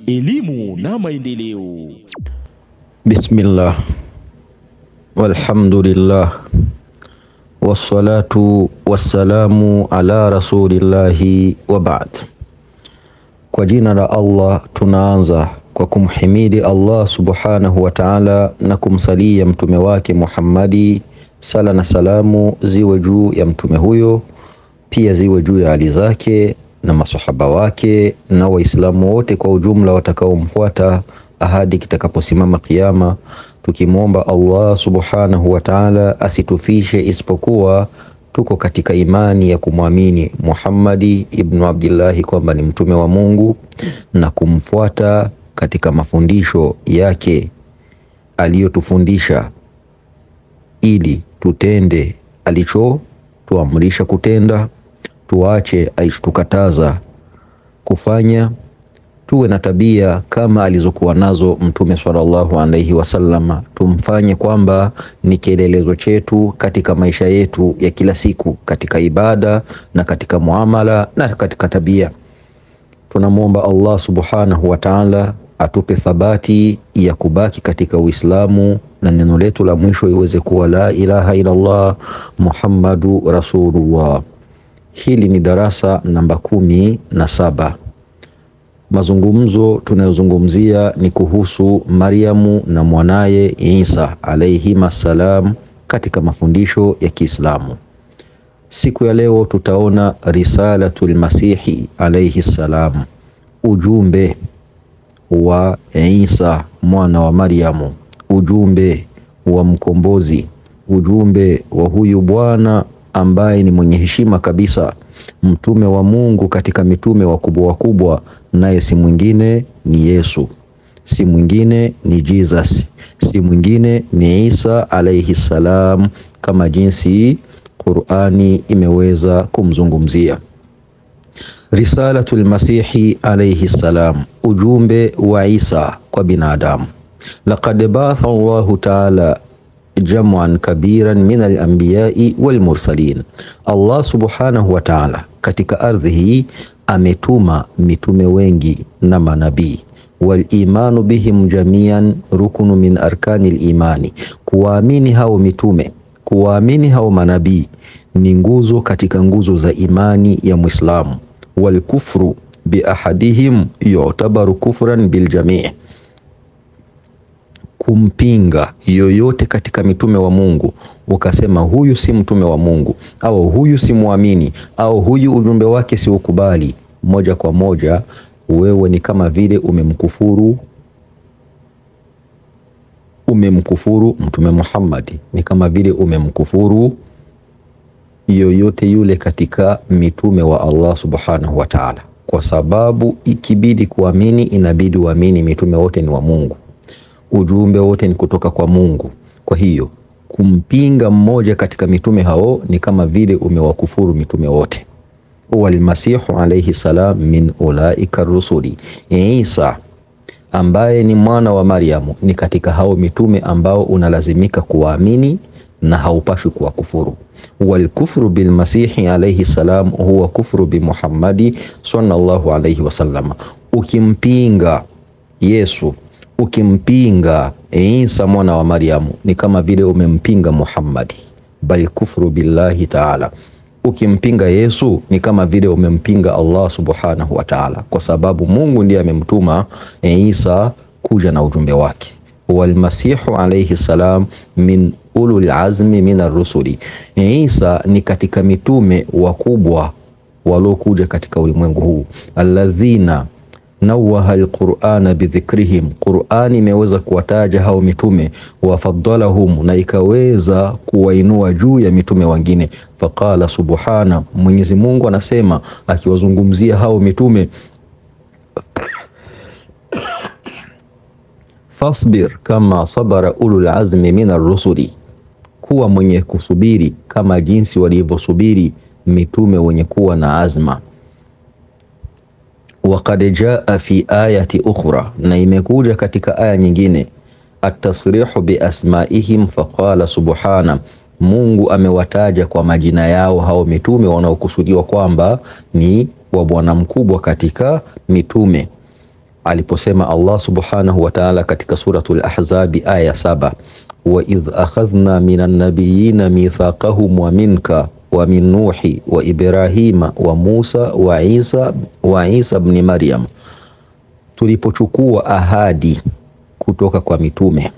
elimu na maendeleo. Bismillah walhamdulillah wassalatu wassalamu ala rasulillahi wa ba'd. Kwa jina la Allah tunaanza kwa kumhimidi Allah subhanahu wa ta'ala na kumsalia mtume wake Muhammadi, sala na salamu ziwe juu ya mtume huyo, pia ziwe juu ya hali zake na masahaba wake na Waislamu wote kwa ujumla watakaomfuata ahadi kitakaposimama Kiyama, tukimwomba Allah subhanahu wa ta'ala asitufishe isipokuwa tuko katika imani ya kumwamini Muhammadi ibnu Abdillahi kwamba ni mtume wa Mungu na kumfuata katika mafundisho yake aliyotufundisha ili tutende alichotuamrisha kutenda, tuache alichotukataza kufanya, tuwe na tabia kama alizokuwa nazo Mtume sallallahu alaihi wasallam, tumfanye kwamba ni kielelezo chetu katika maisha yetu ya kila siku, katika ibada na katika muamala na katika tabia. Tunamwomba Allah subhanahu wa ta'ala atupe thabati ya kubaki katika Uislamu na neno letu la mwisho iweze kuwa la ilaha illallah Muhammadu rasulullah. Hili ni darasa namba kumi na saba. Mazungumzo tunayozungumzia ni kuhusu Maryamu na mwanaye Isa alayhima salam katika mafundisho ya Kiislamu. Siku ya leo tutaona risalatul masihi alayhi salam, ujumbe wa Isa mwana wa Maryamu, ujumbe wa mkombozi, ujumbe wa huyu bwana ambaye ni mwenye heshima kabisa, mtume wa Mungu katika mitume wakubwa wakubwa, naye si mwingine ni Yesu, si mwingine ni Jesus, si mwingine ni Isa alayhi salam, kama jinsi Qur'ani imeweza kumzungumzia. Risalatul Masihi alayhi salam, ujumbe wa Isa kwa binadamu. Laqad ba'atha Allahu ta'ala jam'an kabiran min al-anbiya'i wal mursalin, Allah subhanahu wa ta'ala katika ardhi hii ametuma mitume wengi na manabii. Wal imanu bihim jamian rukunu min arkani al-imani, kuwaamini hao mitume kuwaamini hao manabii ni nguzo katika nguzo za imani ya Muislamu. Wal kufru bi ahadihim yu'tabaru kufran bil jami', kumpinga yoyote katika mitume wa Mungu ukasema huyu si mtume wa Mungu au huyu si muamini au huyu ujumbe wake si ukubali, moja kwa moja wewe ni kama vile umemkufuru umemkufuru Mtume Muhammad, ni kama vile umemkufuru yoyote yule katika mitume wa Allah subhanahu wa ta'ala, kwa sababu ikibidi kuamini, inabidi uamini mitume wote ni wa Mungu, ujumbe wote ni kutoka kwa Mungu. Kwa hiyo kumpinga mmoja katika mitume hao ni kama vile umewakufuru mitume wote. Walmasihu alayhi salam min ulaika rusuli, Isa ambaye ni mwana wa Maryamu ni katika hao mitume ambao unalazimika kuwaamini na haupashwi kuwakufuru. Walkufru bilmasihi alayhi salam huwa kufru bi Muhammadi sallallahu alayhi wasallam. Ukimpinga Yesu, ukimpinga Isa mwana wa Maryamu ni kama vile umempinga Muhammadi, bal kufru billahi taala Ukimpinga Yesu ni kama vile umempinga Allah subhanahu wa ta'ala, kwa sababu Mungu ndiye amemtuma Isa kuja na ujumbe wake. Walmasihu alayhi salam min ulul azmi min arrusuli, Isa ni katika mitume wakubwa waliokuja katika ulimwengu huu, alladhina nawaha alqur'ana bidhikrihim, Qur'ani imeweza kuwataja hao mitume, wafadalahum, na ikaweza kuwainua juu ya mitume wengine. Faqala subhana, Mwenyezi Mungu anasema akiwazungumzia hao mitume, fasbir kama sabara ulul azmi min arrusuli, kuwa mwenye kusubiri kama jinsi walivyosubiri mitume wenye kuwa na azma Waqad jaa fi ayati ukhra, na imekuja katika aya nyingine, atasrihu bi asmaihim faqala subhana, Mungu amewataja kwa majina yao hao mitume wanaokusudiwa kwamba ni wa bwana mkubwa katika mitume. aliposema Allah subhanahu wa ta'ala katika suratul Ahzabi aya saba, wa idh akhadhna minan nabiyina mithaqahum wa minka wa min Nuhi wa Ibrahima wa Musa wa Isa wa Isa ibn Maryam, tulipochukua ahadi kutoka kwa mitume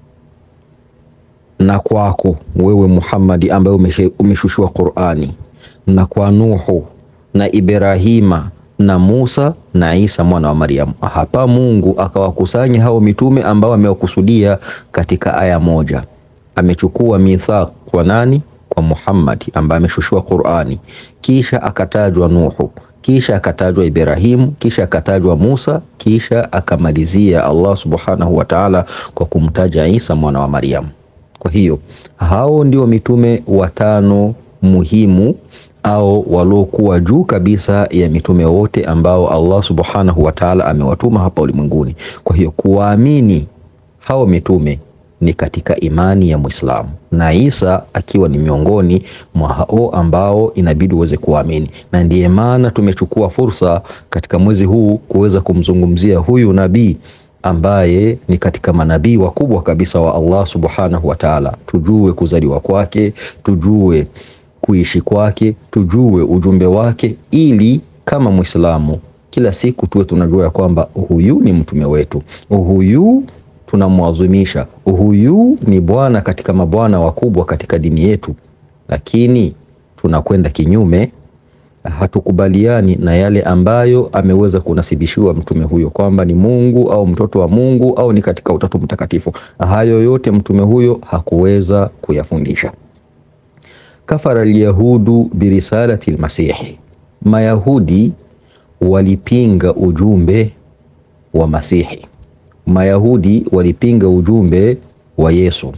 na kwako wewe Muhammadi ambaye umeshushiwa Qur'ani na kwa Nuhu na Ibrahima na Musa na Isa mwana wa Maryam. Hapa Mungu akawakusanya hao mitume ambao amewakusudia katika aya moja. Amechukua mithaq kwa nani? Kwa Muhammad ambaye ameshushiwa Qur'ani, kisha akatajwa Nuhu, kisha akatajwa Ibrahimu, kisha akatajwa Musa, kisha akamalizia Allah subhanahu wa ta'ala kwa kumtaja Isa mwana wa Maryam. Kwa hiyo hao ndio mitume watano muhimu au waliokuwa juu kabisa ya mitume wote ambao Allah subhanahu wa ta'ala amewatuma hapa ulimwenguni. Kwa hiyo kuwaamini hao mitume ni katika imani ya Muislamu, na Isa akiwa ni miongoni mwa hao ambao inabidi uweze kuamini, na ndiye maana tumechukua fursa katika mwezi huu kuweza kumzungumzia huyu nabii ambaye ni katika manabii wakubwa kabisa wa Allah subhanahu wa ta'ala. Tujue kuzaliwa kwake, tujue kuishi kwake, tujue ujumbe wake, ili kama Muislamu kila siku tuwe tunajua ya kwamba huyu ni mtume wetu, huyu tunamwadhimisha, huyu ni bwana katika mabwana wakubwa katika dini yetu, lakini tunakwenda kinyume hatukubaliani na yale ambayo ameweza kunasibishiwa mtume huyo kwamba ni Mungu au mtoto wa Mungu au ni katika Utatu Mtakatifu. Hayo yote mtume huyo hakuweza kuyafundisha. Kafara alyahudu birisalati lmasihi, Mayahudi walipinga ujumbe wa Masihi. Mayahudi walipinga ujumbe wa Yesu.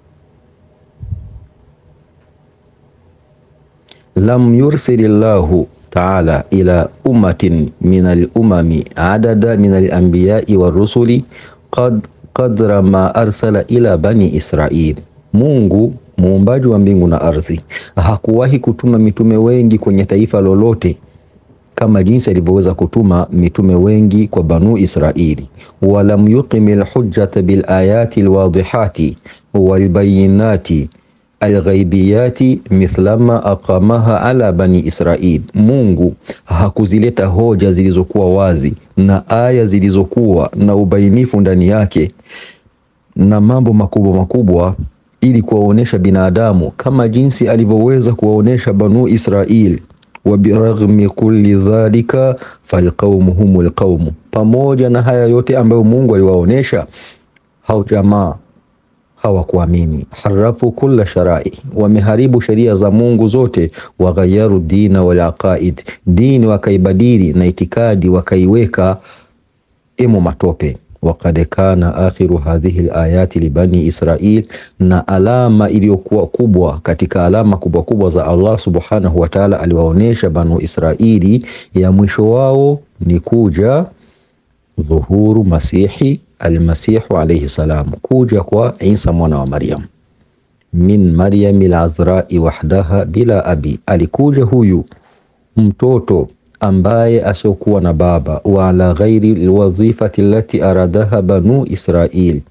lam yursili llahu taala ila ummatin min alumami adada min alambiyai warusuli qad qadra ma arsala ila bani Israil. Mungu muumbaji wa mbingu na ardhi hakuwahi kutuma mitume wengi kwenye taifa lolote kama jinsi alivyoweza kutuma mitume wengi kwa Banu Israili. walam yuqimi lhujjata bilayati lwadihati walbayinati alghaibiyati mithlama aqamaha ala bani Israil. Mungu hakuzileta hoja zilizokuwa wazi na aya zilizokuwa na ubainifu ndani yake na mambo makubwa makubwa ili kuwaonesha binadamu kama jinsi alivyoweza kuwaonesha Banu Israil. wa biraghmi kulli dhalika falqaumu humul qaumu, pamoja na haya yote ambayo Mungu aliwaonesha hao jamaa hawakuamini. harafu kulla sharai, wameharibu sheria za Mungu zote. waghayaru dina wal aqaid, dini wakaibadili na itikadi wakaiweka imo matope. Wakad kana akhiru hadhihi alayati libani Israil, na alama iliyokuwa kubwa katika alama kubwa kubwa za Allah subhanahu wa ta'ala aliwaonesha Banu Israili, ya mwisho wao ni kuja dhuhuru masihi almasihu alayhi salam, kuja kwa Isa mwana wa Maryam, min Maryam alazrai wahdaha bila abi, alikuja huyu mtoto ambaye asiokuwa na baba, wa ala ghairi alwadhifati allati aradaha banu Israil,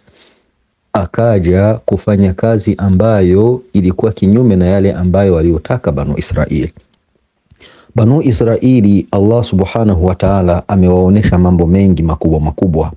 akaja kufanya kazi ambayo ilikuwa kinyume na yale ambayo waliotaka Banu Israil. Banu Israili, Allah subhanahu wa ta'ala amewaonesha mambo mengi makubwa makubwa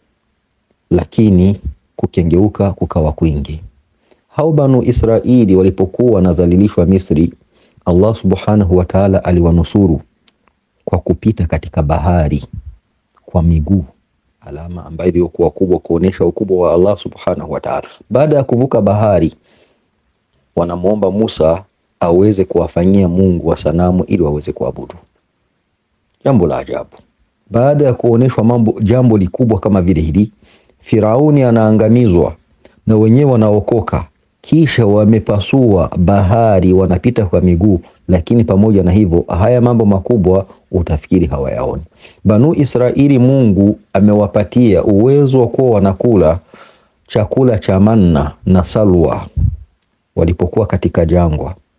lakini kukengeuka kukawa kwingi. Hao Banu Israili walipokuwa wanadhalilishwa Misri, Allah subhanahu wa ta'ala aliwanusuru kwa kupita katika bahari kwa miguu, alama ambayo iliyokuwa kubwa kuonesha ukubwa wa Allah subhanahu wa ta'ala. Baada ya kuvuka bahari, wanamwomba Musa aweze kuwafanyia Mungu wa sanamu ili waweze kuabudu. Jambo la ajabu. Baada ya kuoneshwa mambo jambo likubwa kama vile hili Firauni anaangamizwa na wenyewe wanaokoka, kisha wamepasua bahari, wanapita kwa miguu. Lakini pamoja na hivyo, haya mambo makubwa utafikiri hawayaoni. Banu Israili, Mungu amewapatia uwezo wa kuwa wanakula chakula cha manna na salwa walipokuwa katika jangwa,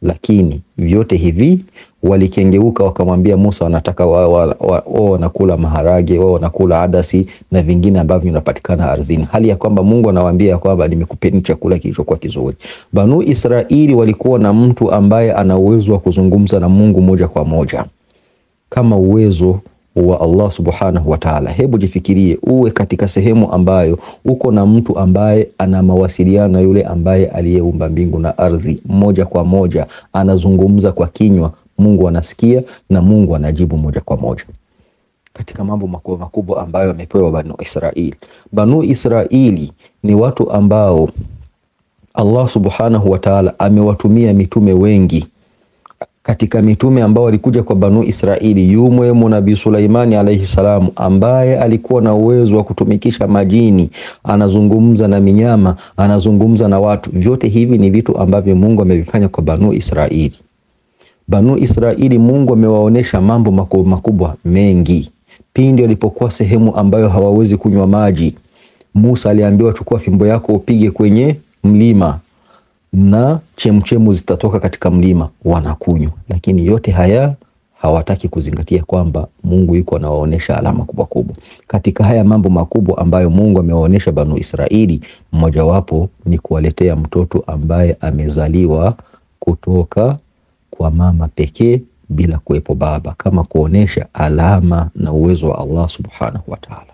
lakini vyote hivi walikengeuka, wakamwambia Musa wanataka wao wa, wa, wa, wanakula maharage wao wanakula adasi na vingine ambavyo vinapatikana ardhini, hali ya kwamba Mungu anawaambia kwamba nimekupeni chakula kilichokuwa kizuri. Banu Israili walikuwa na mtu ambaye ana uwezo wa kuzungumza na Mungu moja kwa moja kama uwezo wa Allah subhanahu wa ta'ala. Hebu jifikirie uwe katika sehemu ambayo uko na mtu ambaye ana mawasiliano na yule ambaye aliyeumba mbingu na ardhi moja kwa moja, anazungumza kwa kinywa, Mungu anasikia na Mungu anajibu moja kwa moja. Katika mambo makubwa makubwa ambayo amepewa Banu Israili. Banu Israili ni watu ambao Allah subhanahu wa ta'ala amewatumia mitume wengi katika mitume ambao walikuja kwa Banu Israili yumwemo Nabii Sulaimani alaihi salamu, ambaye alikuwa na uwezo wa kutumikisha majini, anazungumza na minyama, anazungumza na watu. Vyote hivi ni vitu ambavyo Mungu amevifanya kwa Banu Israili. Banu Israili Mungu amewaonesha mambo makubwa makubwa mengi. Pindi walipokuwa sehemu ambayo hawawezi kunywa maji, Musa aliambiwa, chukua fimbo yako upige kwenye mlima na chemchemu zitatoka katika mlima, wanakunywa. Lakini yote haya hawataki kuzingatia kwamba Mungu yuko anawaonesha alama kubwa kubwa. Katika haya mambo makubwa ambayo Mungu amewaonesha Banu Israili, mmojawapo ni kuwaletea mtoto ambaye amezaliwa kutoka kwa mama pekee bila kuwepo baba, kama kuonesha alama na uwezo wa Allah subhanahu wa ta'ala,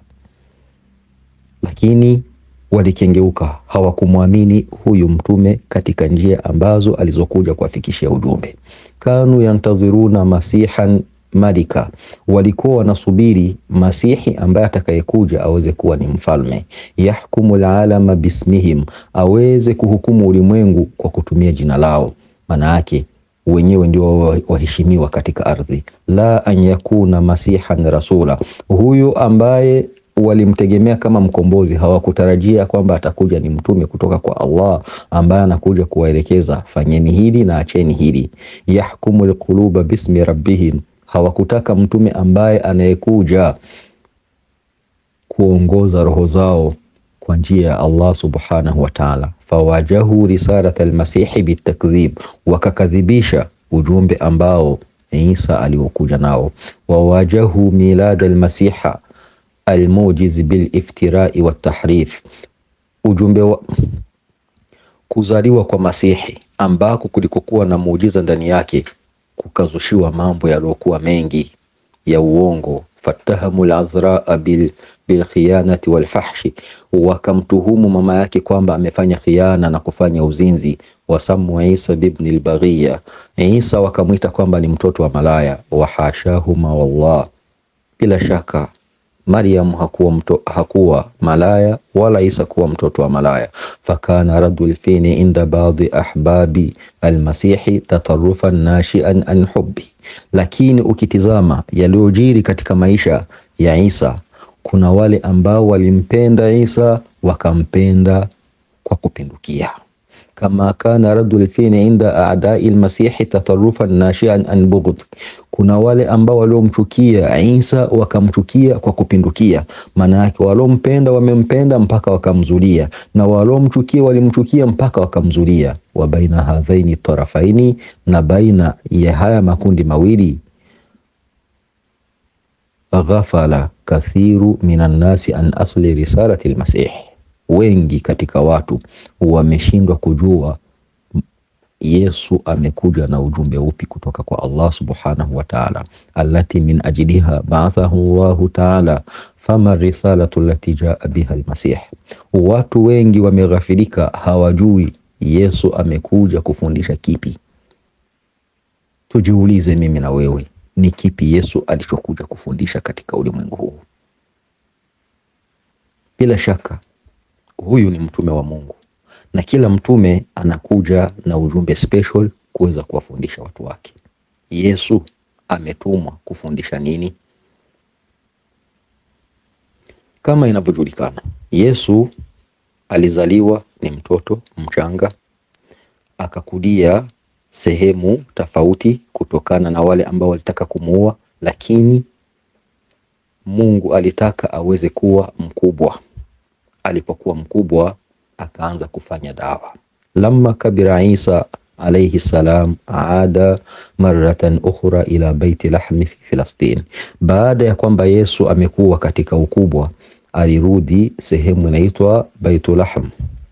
lakini walikengeuka hawakumwamini huyu mtume katika njia ambazo alizokuja kuwafikishia ujumbe. Kanu yantadhiruna masihan malika, walikuwa wanasubiri masihi ambaye atakayekuja aweze kuwa ni mfalme, yahkumu alalama bismihim, aweze kuhukumu ulimwengu kwa kutumia jina lao. Maana yake wenyewe ndio waheshimiwa katika ardhi. La an yakuna masihan rasula, huyu ambaye walimtegemea kama mkombozi, hawakutarajia kwamba atakuja ni mtume kutoka kwa Allah ambaye anakuja kuwaelekeza fanyeni hili na acheni hili. Yahkumu alquluba bismi rabbihim, hawakutaka mtume ambaye anayekuja kuongoza roho zao kwa njia ya Allah subhanahu wa ta'ala. Fawajahu risalat almasihi bitakdhib, wakakadhibisha ujumbe ambao Isa aliokuja nao. Wawajahu milad almasiha almujiz biliftirai watahrif, ujumbe wa kuzaliwa kwa Masihi ambako kulikokuwa na muujiza ndani yake, kukazushiwa mambo yaliyokuwa mengi ya uongo. Fatahamu lazraa bil bilkhiyanati walfahshi, wakamtuhumu mama yake kwamba amefanya khiana na kufanya uzinzi. Wasamu Isa bibni lbaghiya, Isa wakamwita kwamba ni mtoto wa malaya. Wahashahuma wallah, bila shaka Maryam hakuwa, mto, hakuwa malaya wala Isa kuwa mtoto wa malaya. Fakana radu lfini inda baadhi ahbabi almasihi tatarufan nashian an hubbi, lakini ukitizama yaliyojiri katika maisha ya Isa, kuna wale ambao walimpenda Isa wakampenda kwa kupindukia kama kana radu lfini inda adai lmasihi tatarufan nashian an bughd, kuna wale ambao waliomchukia Isa wakamchukia kwa kupindukia. Maana yake waliompenda wamempenda mpaka wakamzulia, na waliomchukia walimchukia mpaka wakamzulia. Wa baina hadhaini tarafaini, na baina ya haya makundi mawili ghafala kathiru minan nasi an asli risalati lmasihi wengi katika watu wameshindwa kujua Yesu amekuja na ujumbe upi kutoka kwa Allah subhanahu wa ta'ala, allati min ajliha ba'athahu Allahu ta'ala, fama risalatu allati jaa biha almasih. Watu wengi wameghafilika, hawajui Yesu amekuja kufundisha kipi. Tujiulize mimi na wewe, ni kipi Yesu alichokuja kufundisha katika ulimwengu huu? Bila shaka huyu ni mtume wa Mungu na kila mtume anakuja na ujumbe special kuweza kuwafundisha watu wake. Yesu ametumwa kufundisha nini? Kama inavyojulikana, Yesu alizaliwa ni mtoto mchanga, akakulia sehemu tofauti kutokana na wale ambao walitaka kumuua, lakini Mungu alitaka aweze kuwa mkubwa. Alipokuwa mkubwa akaanza kufanya dawa. Lamma kabira Isa alayhi salam aada maratan ukhra ila baiti lahmi fi Filastin, baada ya kwamba Yesu amekuwa katika ukubwa, alirudi sehemu inaitwa Baitulahm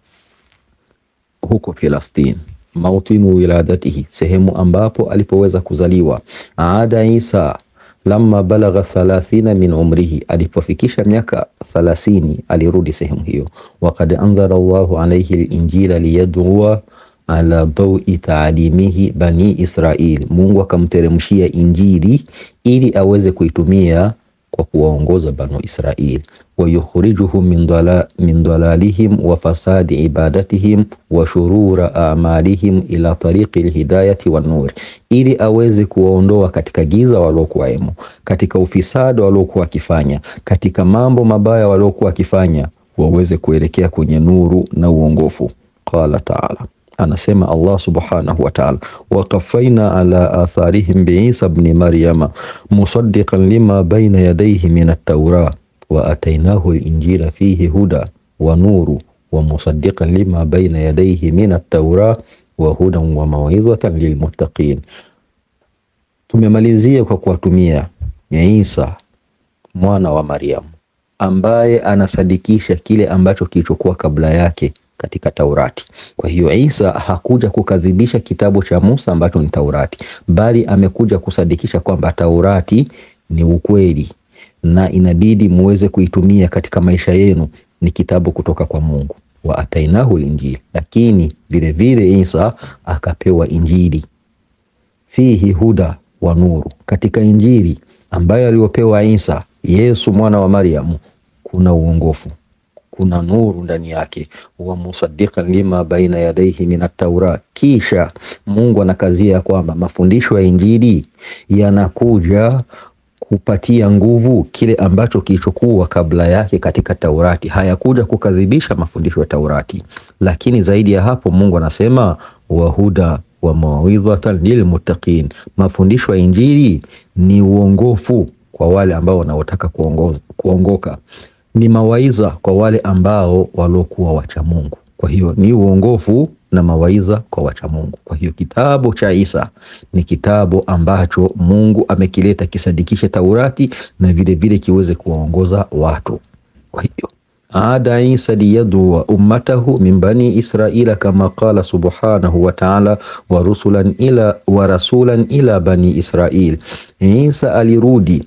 huko Filastin, mautinu wiladatihi, sehemu ambapo alipoweza kuzaliwa. Aada Isa lamma balagha thalathina min umrihi, alipofikisha miaka thalathini alirudi sehemu hiyo. Wakad anzala Allahu alayhi linjila liyadua ala dawi taalimihi bani Israil, Mungu akamteremshia Injili ili aweze kuitumia kwa kuwaongoza banu Israil. Wayukhrijuhum min dala, min dalalihim wa fasadi ibadatihim wa shurura amalihim ila tariqi lhidayati wan nur, ili aweze kuwaondoa katika giza waliokuwaemo, katika ufisadi waliokuwa wakifanya, katika mambo mabaya waliokuwa wakifanya, waweze kuelekea kwenye nuru na uongofu. Qala taala Anasema Allah subhanahu wa ta'ala, waqafaina ala atharihim biisa bni maryama musaddiqan lima baina yadayhi min at-taura wa atainahu al-injila fihi huda wa nuru wa musaddiqan lima baina yadayhi min at-taura wa hudan wa mawidhatan lilmuttaqin. Tumemalizia kwa kuwatumia Isa mwana wa Maryam ambaye anasadikisha kile ambacho kilichokuwa kabla yake katika Taurati. Kwa hiyo Isa hakuja kukadhibisha kitabu cha Musa ambacho ni Taurati, bali amekuja kusadikisha kwamba Taurati ni ukweli na inabidi muweze kuitumia katika maisha yenu, ni kitabu kutoka kwa Mungu. wa atainahu linjili, lakini vilevile Isa akapewa Injili fihi huda wa nuru. Katika Injili ambayo aliyopewa Isa Yesu mwana wa Maryamu kuna uongofu kuna nuru ndani yake, wa musaddiqan lima baina yadayhi min at-taura. Kisha Mungu anakazia ya kwamba mafundisho ya Injili yanakuja kupatia nguvu kile ambacho kilichokuwa kabla yake katika Taurati, hayakuja kukadhibisha mafundisho ya Taurati. Lakini zaidi ya hapo, Mungu anasema wahuda wa mawidhatan lilmuttaqin, mafundisho ya Injili ni uongofu kwa wale ambao wanaotaka kuongoka ni mawaiza kwa wale ambao waliokuwa wacha Mungu. Kwa hiyo ni uongofu na mawaiza kwa wacha Mungu. Kwa hiyo kitabu cha Isa ni kitabu ambacho Mungu amekileta kisadikishe Taurati na vile vile kiweze kuwaongoza watu. Kwa hiyo ada Isa liyadua ummatahu min bani Israila kama qala subhanahu wa ta'ala wa rusulan ila wa rasulan ila bani Israil. Isa alirudi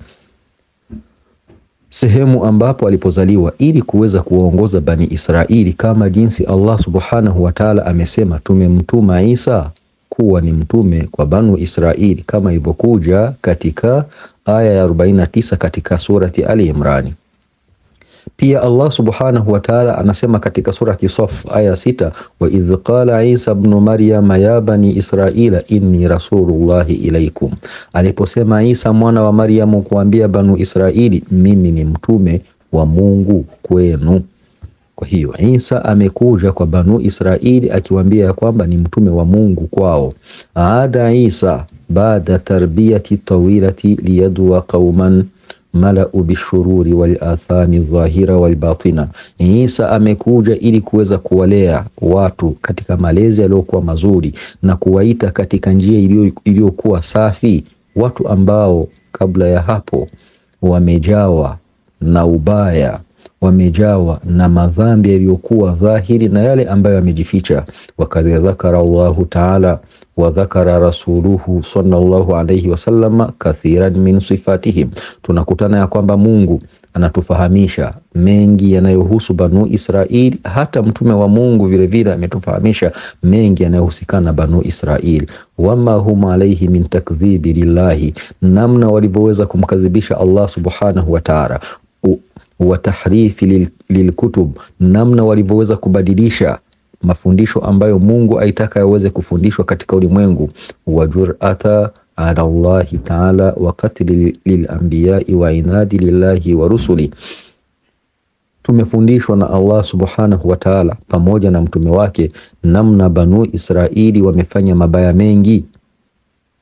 sehemu ambapo alipozaliwa ili kuweza kuwaongoza Bani Israili kama jinsi Allah subhanahu wa ta'ala amesema, tumemtuma Isa kuwa ni mtume kwa Banu Israili kama ilivyokuja katika aya ya 49 katika surati Ali Imrani. Pia Allah subhanahu wa ta'ala anasema katika surati Saf aya sita, wa idh qala Isa ibn Maryam ya bani Israila inni rasulullahi ilaikum, aliposema Isa mwana wa Maryamu kuambia Banu Israili, mimi ni mtume wa Mungu kwenu. Kwa hiyo Isa amekuja kwa Banu Israili akiwaambia ya kwamba ni mtume wa Mungu kwao. Aada Isa baada tarbiyati tawilati liyadwa qauman malau bishururi wal athami dhahira wal batina. Isa amekuja ili kuweza kuwalea watu katika malezi yaliyokuwa mazuri na kuwaita katika njia iliyokuwa safi, watu ambao kabla ya hapo wamejawa na ubaya wamejawa na madhambi yaliyokuwa dhahiri na yale ambayo yamejificha. Wakad dhakara Allahu taala wa dhakara rasuluhu sallallahu alayhi wasallam kathiran min sifatihim. Tunakutana ya kwamba Mungu anatufahamisha mengi yanayohusu Banu Israil. Hata mtume wa Mungu vilevile ametufahamisha mengi yanayohusikana na Banu Israil, wama hum alaihi min takdhibi lillahi, namna walivyoweza kumkadhibisha Allah subhanahu wa ta'ala wa tahrifi lilkutub, namna walivyoweza kubadilisha mafundisho ambayo Mungu aitaka yaweze kufundishwa katika ulimwengu, wa jur'ata ala Allahi taala wa qatli lilambiyai wa inadi lillahi wa rusuli. Tumefundishwa na Allah subhanahu wa taala pamoja na mtume wake namna Banu Israili wamefanya mabaya mengi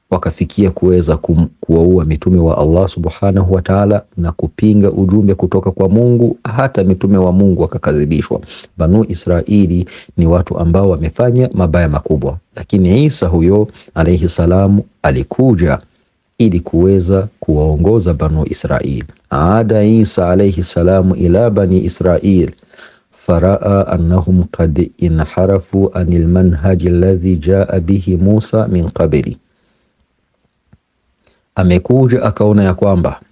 wakafikia kuweza kuwaua mitume wa Allah subhanahu wa ta'ala na kupinga ujumbe kutoka kwa Mungu, hata mitume wa Mungu wakakadhibishwa. Banu Israili ni watu ambao wamefanya mabaya makubwa, lakini Isa huyo alayhi salamu alikuja ili kuweza kuwaongoza Banu Israil. Aada Isa alayhi salamu ila bani Israil faraa annahum qad inharafu anil manhaji alladhi jaa bihi Musa min qabli amekuja akaona ya kwamba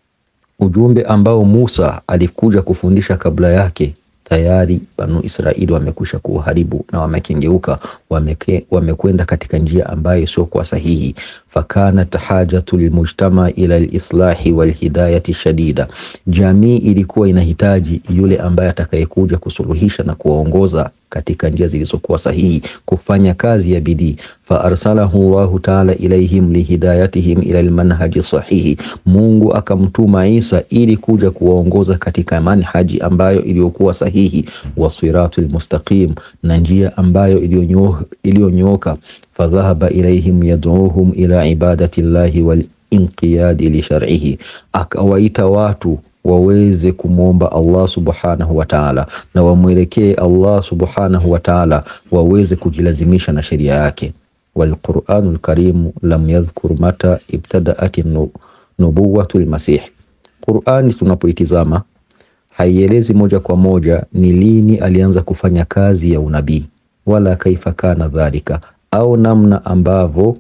ujumbe ambao Musa alikuja kufundisha kabla yake tayari Banu Israili wamekwisha kuuharibu na wamekengeuka, wameke, wamekwenda katika njia ambayo sio kwa sahihi. Fakanat hajatu lilmujtama ila lislahi walhidayati shadida, jamii ilikuwa inahitaji yule ambaye atakayekuja kusuluhisha na kuwaongoza katika njia zilizokuwa sahihi, kufanya kazi ya bidii. Fa arsalahu Allahu taala ilaihim lihidayatihim ila almanhaji sahihi, Mungu akamtuma Isa ili kuja kuwaongoza katika manhaji ambayo iliyokuwa sahihi, wa siratul mustaqim, na njia ambayo iliyonyooka. Fadhahaba ilaihim yad'uhum ila ibadati llahi wal inqiyadi li shar'ihi, akawaita watu waweze kumwomba Allah subhanahu wa ta'ala na wamwelekee Allah subhanahu wa ta'ala, waweze kujilazimisha na sheria yake. Walquranul karimu lam yadhkur mata ibtadaat nubuwatu lmasih, Qurani tunapoitizama haielezi moja kwa moja ni lini alianza kufanya kazi ya unabii, wala kaifa kana dhalika, au namna ambavyo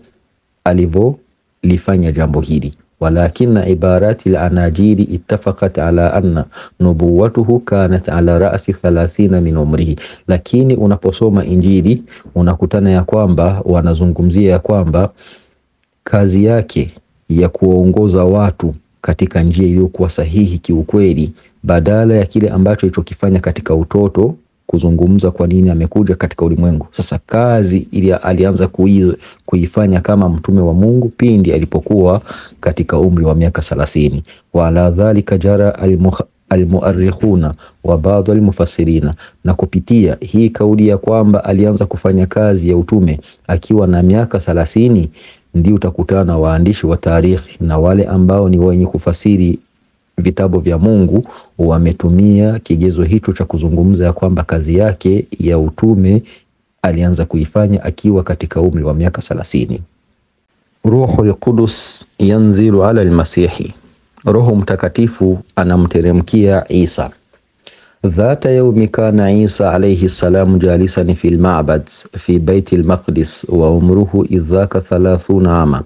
alivyolifanya jambo hili walakina ibarati lanajiri ittafaqat ala anna nubuwatuhu kanat ala rasi thalathina min umrihi, lakini unaposoma Injili unakutana ya kwamba wanazungumzia ya kwamba kazi yake ya kuwaongoza watu katika njia iliyokuwa sahihi kiukweli, badala ya kile ambacho ilichokifanya katika utoto kuzungumza kwa nini amekuja katika ulimwengu. Sasa kazi ili alianza kui, kuifanya kama mtume wa Mungu pindi alipokuwa katika umri wa miaka thelathini. wa ala dhalika jara almuarrikhuna wa baadhi almufassirina, na kupitia hii kauli ya kwamba alianza kufanya kazi ya utume akiwa na miaka thelathini, ndio utakutana na waandishi wa tarikhi na wale ambao ni wenye kufasiri vitabu vya Mungu wametumia kigezo hicho cha kuzungumza ya kwamba kazi yake ya utume alianza kuifanya akiwa katika umri wa miaka thelathini. Ruhul Qudus yanzilu ala almasihi, Roho Mtakatifu anamteremkia Isa. Dhata yaumi kana Isa alayhi salam jalisan fi lmabad fi baiti lmaqdis wa umruhu idhaka thalathuna ama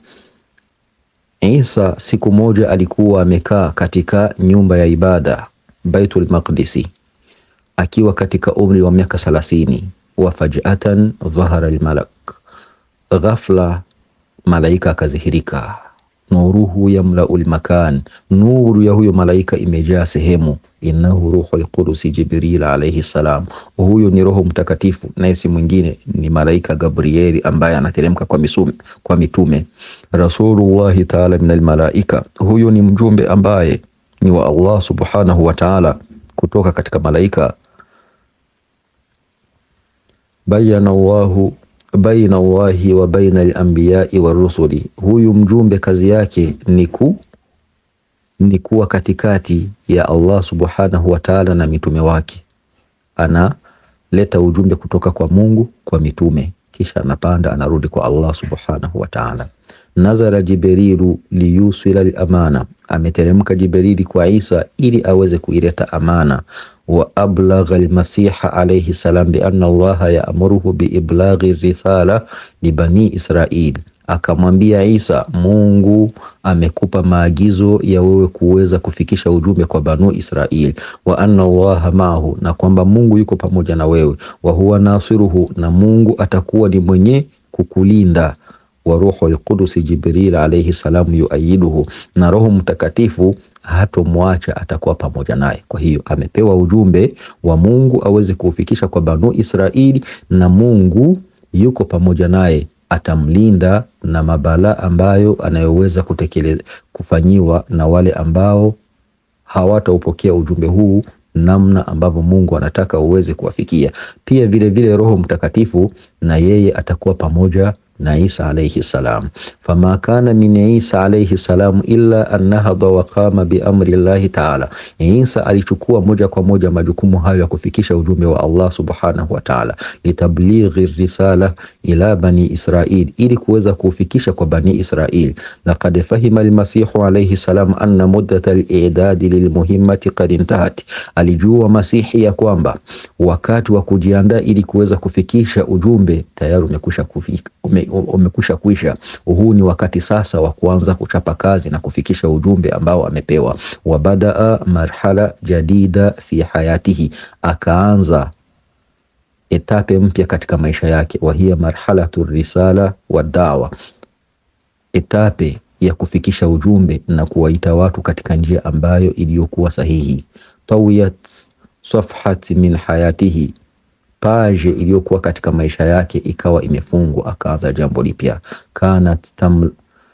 Isa siku moja alikuwa amekaa katika nyumba ya ibada Baitul Maqdisi akiwa katika umri wa miaka thelathini. wa fajatan dhahara almalak, ghafla malaika akazihirika. Nuruhu yamlau lmakan, nuru ya huyo malaika imejaa sehemu. Innahu ruhul qudusi Jibril alayhi salam, huyo ni Roho Mtakatifu, naye si mwingine ni malaika Gabrieli ambaye anateremka kwa misume, kwa mitume. Rasulullahi taala min almalaika, huyo ni mjumbe ambaye ni wa Allah subhanahu wa taala kutoka katika malaika. Bayana Allahu baina Allahi wa baina al-anbiyai wa rusuli, huyu mjumbe kazi yake ni ku ni kuwa katikati ya Allah subhanahu wa ta'ala na mitume wake. Analeta ujumbe kutoka kwa Mungu kwa mitume, kisha anapanda anarudi kwa Allah subhanahu wa ta'ala. Nazara Jibrilu liyusila al-amana, ameteremka Jibrili kwa Isa ili aweze kuileta amana wa ablagha almasiha alayhi salam bi anna Allaha yaamuruhu bi iblaghi risala li bani Israil, akamwambia Isa, Mungu amekupa maagizo ya wewe kuweza kufikisha ujumbe kwa banu Israil, wa anna Allaha maahu, na kwamba Mungu yuko pamoja na wewe, wa huwa nasiruhu, na Mungu atakuwa ni mwenye kukulinda wa ruhu alqudusi Jibril alayhi salam yuayiduhu, na Roho Mtakatifu hatomwacha atakuwa pamoja naye. Kwa hiyo amepewa ujumbe wa Mungu aweze kuufikisha kwa banu Israili, na Mungu yuko pamoja naye, atamlinda na mabala ambayo anayoweza kutekeleza kufanyiwa na wale ambao hawataupokea ujumbe huu namna ambavyo Mungu anataka uweze kuwafikia. Pia vile vile Roho Mtakatifu na yeye atakuwa pamoja na Isa alayhi salam. Fama kana min Isa alayhi salam illa an nahadha wa qama bi amri llahi taala, Isa alichukua moja kwa moja majukumu hayo ya kufikisha ujumbe wa Allah subhanahu wa taala, litablighi risala ila bani Israil, ili kuweza kufikisha kwa bani Israil. Laqad fahima almasihu alayhi salam anna muddat al-i'dad lilmuhimmati qad intahat, alijua Masihi ya kwamba wakati wa kujiandaa ili kuweza kufikisha ujumbe tayari umekwisha kufika ume, umekwisha kuisha. Huu ni wakati sasa wa kuanza kuchapa kazi na kufikisha ujumbe ambao amepewa. Wabadaa marhala jadida fi hayatihi, akaanza etape mpya katika maisha yake. Wahiya marhalatu risala wa dawa, etape ya kufikisha ujumbe na kuwaita watu katika njia ambayo iliyokuwa sahihi. tawiyat safhat min hayatihi paje iliyokuwa katika maisha yake ikawa imefungwa, akaanza jambo lipya. kanat tam,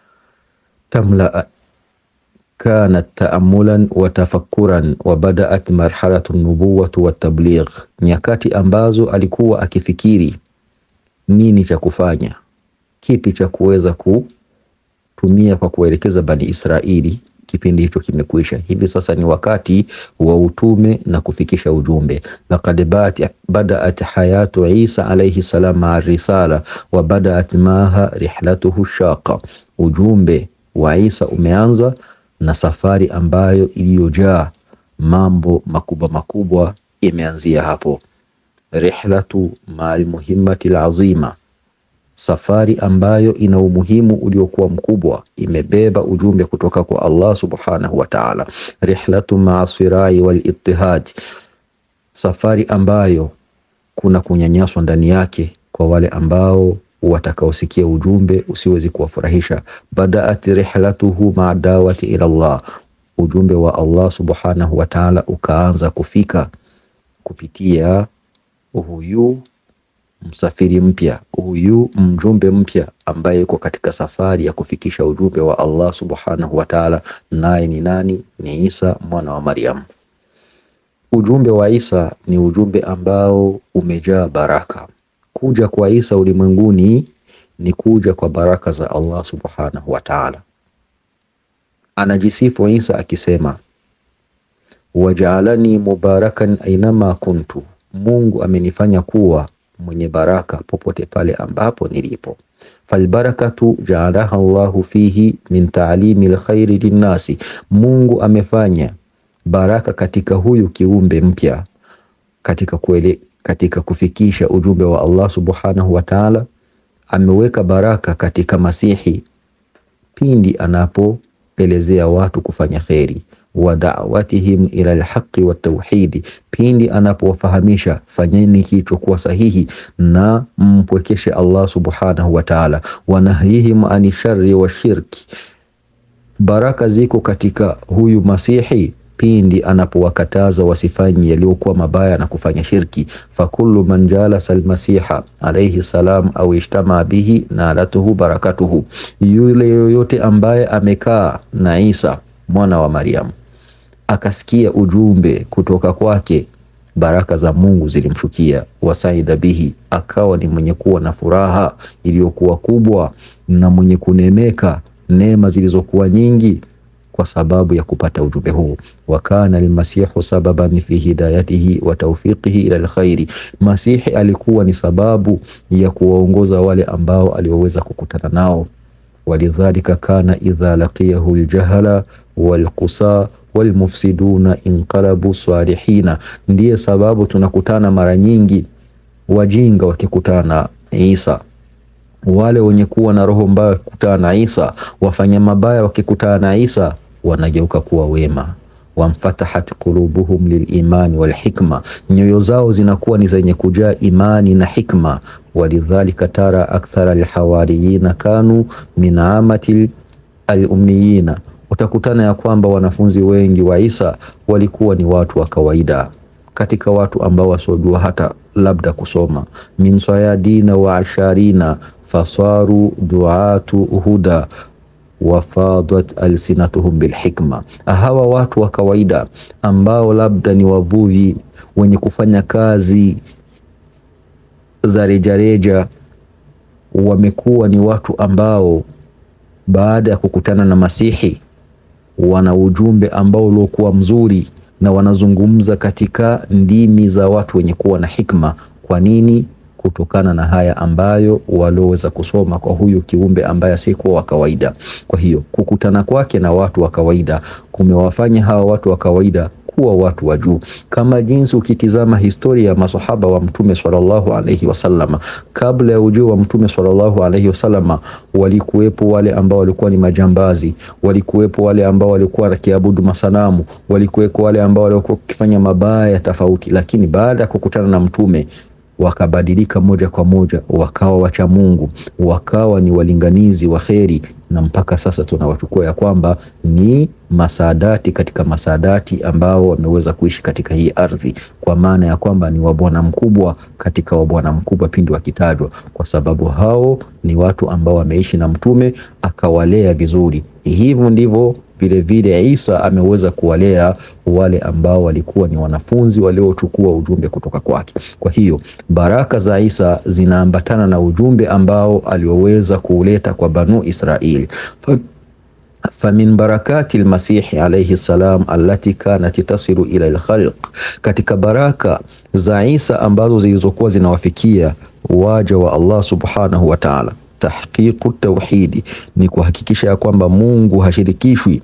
tamla kanat taamulan wa tafakkuran wa badaat marhalatu nubuwatu wa tabligh, nyakati ambazo alikuwa akifikiri nini cha kufanya, kipi cha kuweza kutumia kwa kuelekeza Bani Israili kipindi hicho kimekwisha. Hivi sasa ni wakati wa utume na kufikisha ujumbe. Laqad badaat hayatu Isa alayhi salam maa risala wa badaat maha rihlatuhu shaqa, ujumbe wa Isa umeanza na safari ambayo iliyojaa mambo makubwa makubwa imeanzia hapo. Rihlatu maa almuhimmati alazima safari ambayo ina umuhimu uliokuwa mkubwa, imebeba ujumbe kutoka kwa Allah subhanahu wa ta'ala. Rihlatu maa sirai wal ittihad, safari ambayo kuna kunyanyaswa ndani yake kwa wale ambao watakaosikia ujumbe usiwezi kuwafurahisha. Badaat rihlatuhu maa dawati ila Allah, ujumbe wa Allah subhanahu wa ta'ala ukaanza kufika kupitia huyu msafiri mpya huyu mjumbe mpya ambaye yuko katika safari ya kufikisha ujumbe wa Allah subhanahu wa ta'ala, naye ni nani? Ni Isa mwana wa Maryam. Ujumbe wa Isa ni ujumbe ambao umejaa baraka. Kuja kwa Isa ulimwenguni ni kuja kwa baraka za Allah subhanahu wa ta'ala. Anajisifu Isa akisema, wajaalani mubarakan ainama kuntu, Mungu amenifanya kuwa mwenye baraka popote pale ambapo nilipo. Falbarakatu jaalaha Allahu fihi min taalimi lkhairi linnasi, Mungu amefanya baraka katika huyu kiumbe mpya katika kuele, katika kufikisha ujumbe wa Allah subhanahu wa ta'ala. Ameweka baraka katika Masihi pindi anapoelezea watu kufanya kheri wa da'watihim ila alhaqi wa tauhidi, pindi anapowafahamisha fanyeni kilichokuwa sahihi na mpwekeshe Allah subhanahu wa ta'ala. Wa nahyihim ani sharri wa shirki, baraka ziko katika huyu Masihi pindi anapowakataza wasifanye yaliyokuwa mabaya na kufanya shirki. Fakullu man jalasa almasiha alayhi salam au ijtamaa bihi nalatuhu barakatuhu, yule yoyote ambaye amekaa na Isa mwana wa Maryam akasikia ujumbe kutoka kwake, baraka za Mungu zilimshukia. Wasaida bihi, akawa ni mwenye kuwa na furaha iliyokuwa kubwa na mwenye kunemeka neema zilizokuwa nyingi kwa sababu ya kupata ujumbe huu. Wakana almasihu sababan fi hidayatihi wa tawfiqihi ila alkhairi, Masihi alikuwa ni sababu ya kuwaongoza wale ambao alioweza kukutana nao walidhalika kana idha laqiyahu aljahala walqusa walmufsiduna inqalabu salihina, ndiye sababu tunakutana mara nyingi wajinga wakikutana na Isa, wale wenye kuwa na roho mbaya wakikutana na Isa, wafanya mabaya wakikutana na Isa wanageuka kuwa wema. Wamfatahat qulubuhum lilimani walhikma, nyoyo zao zinakuwa ni zenye kujaa imani na hikma. Walidhalika tara akthara alhawariyina kanu min amati alumiyina, utakutana ya kwamba wanafunzi wengi wa Isa walikuwa ni watu wa kawaida katika watu ambao wasiojua hata labda kusoma. min sayadina wa asharina fasaru duatu huda wafadat alsinatuhum bilhikma, hawa watu wa kawaida ambao labda ni wavuvi wenye kufanya kazi za rejareja wamekuwa ni watu ambao baada ya kukutana na Masihi wana ujumbe ambao uliokuwa mzuri na wanazungumza katika ndimi za watu wenye kuwa na hikma. Kwa nini? Kutokana na haya ambayo walioweza kusoma kwa huyu kiumbe ambaye asiyekuwa wa kawaida. Kwa hiyo kukutana kwake na watu wa kawaida kumewafanya hawa watu wa kawaida kuwa watu wa juu, kama jinsi ukitizama historia ya masahaba wa Mtume sallallahu alaihi wasallama. Kabla ya ujio wa Mtume sallallahu alaihi wasallama, walikuwepo wale ambao walikuwa ni majambazi, walikuwepo wale ambao walikuwa wakiabudu masanamu, walikuwepo wale ambao walikuwa wakifanya mabaya tofauti, lakini baada ya kukutana na Mtume wakabadilika moja kwa moja, wakawa wacha Mungu, wakawa ni walinganizi wa kheri, na mpaka sasa tunawachukua ya kwamba ni masaadati katika masaadati ambao wameweza kuishi katika hii ardhi, kwa maana ya kwamba ni wabwana mkubwa katika wabwana mkubwa pindi wakitajwa, kwa sababu hao ni watu ambao wameishi na Mtume akawalea vizuri. Hivyo ndivyo vilevile Isa ameweza kuwalea wale ambao walikuwa ni wanafunzi waliochukua ujumbe kutoka kwake. Kwa hiyo baraka za Isa zinaambatana na ujumbe ambao alioweza kuuleta kwa Banu Israili. famin barakati lmasihi alaihi salam allati kanat tasilu ila lkhalq, katika baraka za Isa ambazo zilizokuwa zinawafikia waja wa Allah subhanahu wa ta'ala tahqiqu tauhidi ni kuhakikisha ya kwamba Mungu hashirikishwi,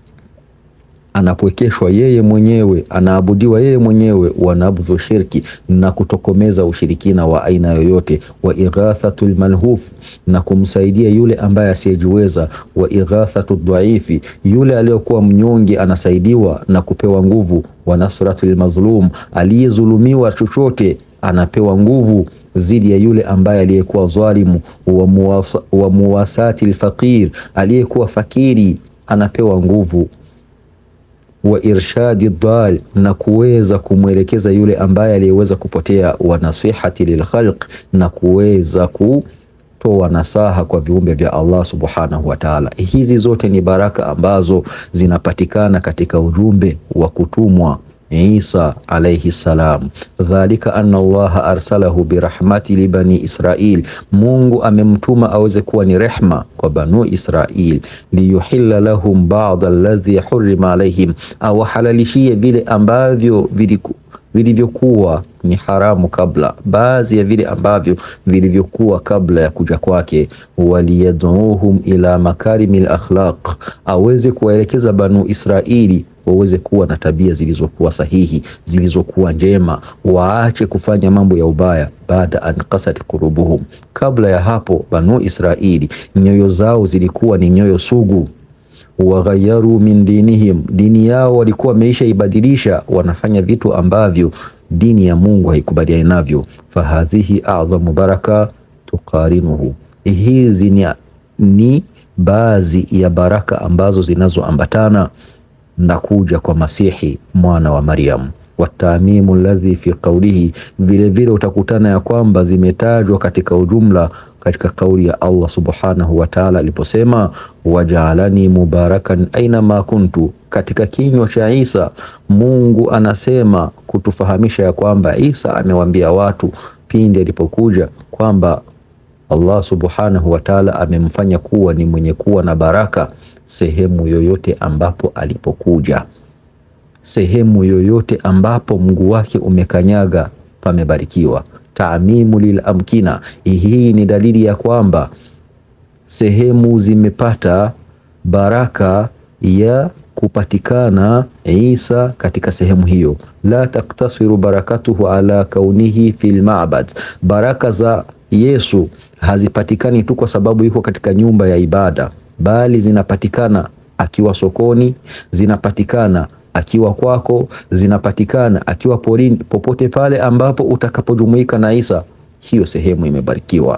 anapwekeshwa yeye mwenyewe, anaabudiwa yeye mwenyewe, wa nabdhu shirki, na kutokomeza ushirikina wa aina yoyote, wa ighathatu lmalhuf, na kumsaidia yule ambaye asiyejiweza, wa ighathatu dhaifi, yule aliyokuwa mnyonge anasaidiwa na kupewa nguvu, wa nasratu lmazlum, aliyezulumiwa chochote anapewa nguvu zidi ya yule ambaye aliyekuwa dhalimu, wa muwasati lfaqir, aliyekuwa fakiri anapewa nguvu, wa irshadi dhal, na kuweza kumwelekeza yule ambaye aliyeweza kupotea, wa nasihati lilkhalq, na kuweza kutoa nasaha kwa viumbe vya Allah subhanahu wa ta'ala. Hizi zote ni baraka ambazo zinapatikana katika ujumbe wa kutumwa Isa alayhi salam. Dhalika anna Allaha arsalahu birahmati li bani Israil, Mungu amemtuma aweze kuwa ni rehma kwa banu Israil, liyuhilla lahum ba'd alladhi hurima alaihim, awahalalishie vile ambavyo vilivyokuwa ni haramu kabla, baadhi ya vile ambavyo vilivyokuwa kabla ya kuja kwake. Waliyaduuhum ila makarimi lakhlaq, aweze kuwaelekeza banu Israili waweze kuwa na tabia zilizokuwa sahihi zilizokuwa njema, waache kufanya mambo ya ubaya. Baada an qasat qulubuhum, kabla ya hapo banu Israili nyoyo zao zilikuwa ni nyoyo sugu. Waghayaru min dinihim, dini yao walikuwa wameisha ibadilisha, wanafanya vitu ambavyo dini ya Mungu haikubaliani navyo. Fahadhihi a'dhamu baraka tuqarinuhu, hizi ni, ni baadhi ya baraka ambazo zinazoambatana na kuja kwa Masihi mwana wa Maryam. Watamimu alladhi fi qawlihi, vilevile utakutana ya kwamba zimetajwa katika ujumla katika kauli ya Allah subhanahu wa ta'ala aliposema, wajaalani mubarakan aina ma kuntu. Katika kinywa cha Isa Mungu anasema kutufahamisha ya kwamba Isa amewaambia watu pindi alipokuja kwamba Allah subhanahu wa ta'ala amemfanya kuwa ni mwenye kuwa na baraka sehemu yoyote ambapo alipokuja, sehemu yoyote ambapo mguu wake umekanyaga pamebarikiwa. Taamimu lil amkina, hii ni dalili ya kwamba sehemu zimepata baraka ya kupatikana Isa katika sehemu hiyo. La taktasiru barakatuhu ala kaunihi fil ma'bad, baraka za Yesu hazipatikani tu kwa sababu yuko katika nyumba ya ibada bali zinapatikana akiwa sokoni, zinapatikana akiwa kwako, zinapatikana akiwa porini, popote pale ambapo utakapojumuika na Isa, hiyo sehemu imebarikiwa.